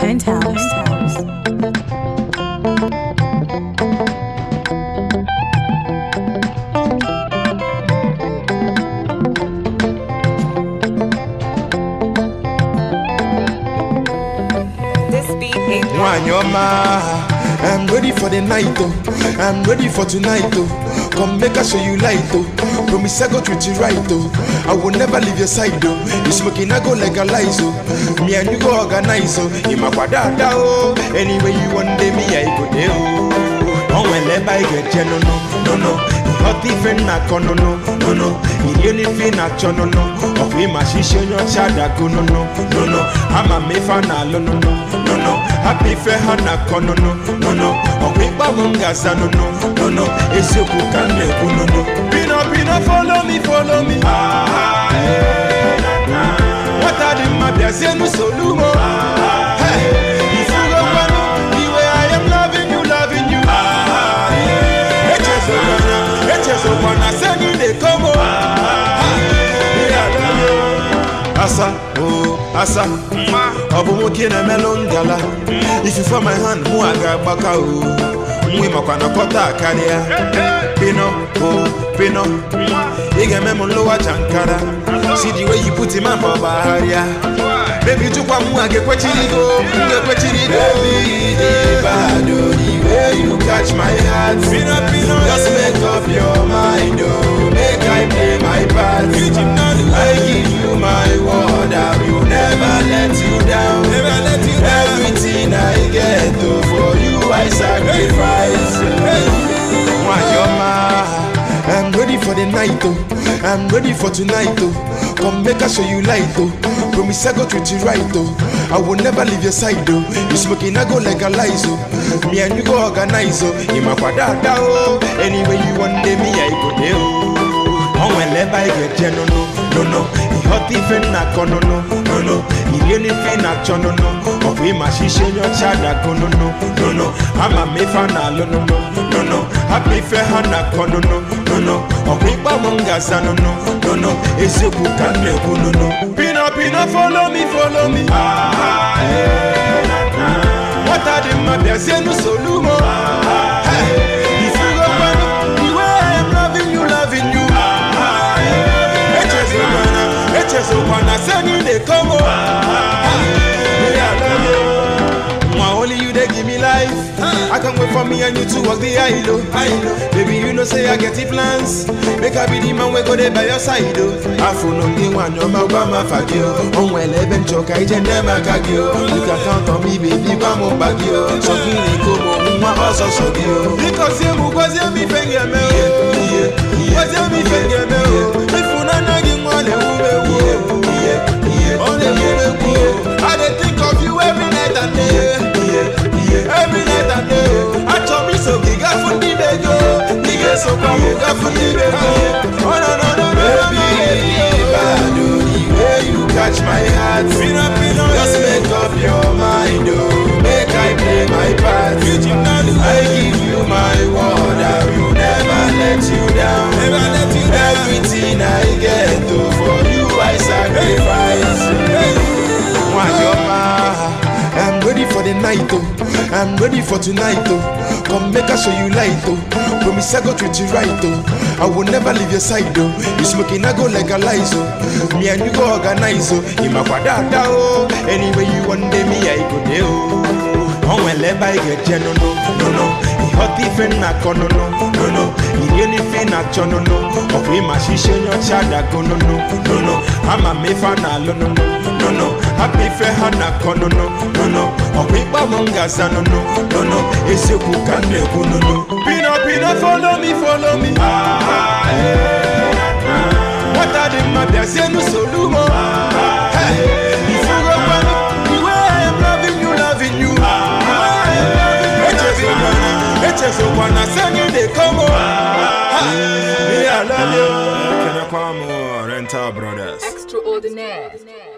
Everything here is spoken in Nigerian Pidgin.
Stonehouse. This beat ain't Nwanyị ọma, I'm ready for the night oh. I'm ready for tonight oh. Come make I show you light oh. Promise I go treat you right oh. I will never leave your side oh. You smoking I go legalize oh. Me and you go organize oh. Imakwa dada oh. Anyway you want day me I go there oh. Ọnwere ebe anyị ga-eje nono nono ịghọta ife nna akọ nono nono irie n'ife ị na-achọ nono ọkwa ịma shishi onye ọcha dago nono nono ama m ife a na-alụ nono nono hapụ ife ha na-akọ nono nono ọkwa ịgbanwe m ga-aza nono nono eziokwu ka m na-ekwu nono pino pino follow me follow me Ah, eh, na, na. nwata dị mma bịazie n'usoro ugbo ifugokwanụ iwe I am loving you loving you Ah, eh, echezokwana echezokwana sị anyị na-ekomo asa o asa ọ bụ nwoke na-emelụ ngala ifufe my hand mụ a ga-agbaka o nwa ịmakwa na kọta karịa pino o pino ị ga-eme m nlụwa jankara si the way you put him up ọgbagharịa bebi jụkwa mụ a ga-ekwechirigo m ga-ekwechirigo bad oh, the way you catch my heart pino pino just make up your mind oh make I play my part I give you my word I will never let you down everything I get oh, for you I sacrifice Nwanyị ọma, I'm ready for the night oh. I'm ready for tonight oh. Come make I show you light oh. Promise I go treat you right oh. I will never leave your side oh. You smoking I go legalize oh. Me and you go organize oh. Imakwa dada oh. Anyway you want day me I go there oh. Ọnwere ebe anyị ga-eje nono nono ịghọta ife nna akọ nono nono irie n'ife ị na-achọ nono ọkwa ịma shishi onye ọcha dago nono nono ama m ife a na-alụ nono nono hapụ ife ha na-akọ nono nono ọkwa ịgbanwe m ga-aza nono nono eziokwu ka m na-ekwu nono pino pino follow me follow me Ah, eh, na, na. nwata dị mma bịazie n'usoro ugbo ifugokwanụ iwe I am loving you loving you Ah, eh, echezokwana echezokwana sị anyị na-ekomo Nwa only you dey give me life. I can't wait for me and you to walk the aisle. oh. Baby, you know say I get the plans. Make I be the man we go there by your side. Oh. Afro no the one no ma gba ma fagi o. On well even choka ije ne ma kagi o. You can count on me baby gba mo bagi o. So kini ko mo nwa ọsọ so gi o. Because you mu kwazi mi fenge me o. Kwazi mi fenge me o. Ifunana gi nwa le wu me wu. Ọ le wu me wu. I dey think of you every night and day. Every night and day. Achọ m iso gị gafu ndị be gị o. Ị ga-esokwa m gafu ndị be gị o. Oh, no, no, no, no, baby, bad oh, the way you catch my heart. Just make up your mind, oh, make I play my part. I give you my word, I will never let you down. Everything I get, oh, for you I sacrifice. Nwanyị ọma, I'm ready for the night oh. I'm ready for tonight oh. Come make I show you light oh. Promise I go treat you right oh. I will never leave your side oh. You smoking I go legalize oh. Me and you go organize oh. Imakwa dada oh. Anyway you want day me I go there oh. Ọnwere ebe anyị ga-eje nono nono ịghọta ife nna akọ nono nono irie n'ife ị na-achọ nono ọkwa ịma shishi onye ọcha dago nono nono ama m ife a na-alụ nono nono hapụ ife ha na-akọ nono nono ọkwa ịgbanwe m ga-aza nono nono eziokwu ka m na-ekwu nono pino pino follow me follow me Ah, eh, na, na. nwata dị mma bịazie n'usoro ugbo ifugokwanụ iwe I am loving you loving you echezokwana echezokwana sị anyị na-ekomo ihe ala kenekwa m rental brothers extraordinaire.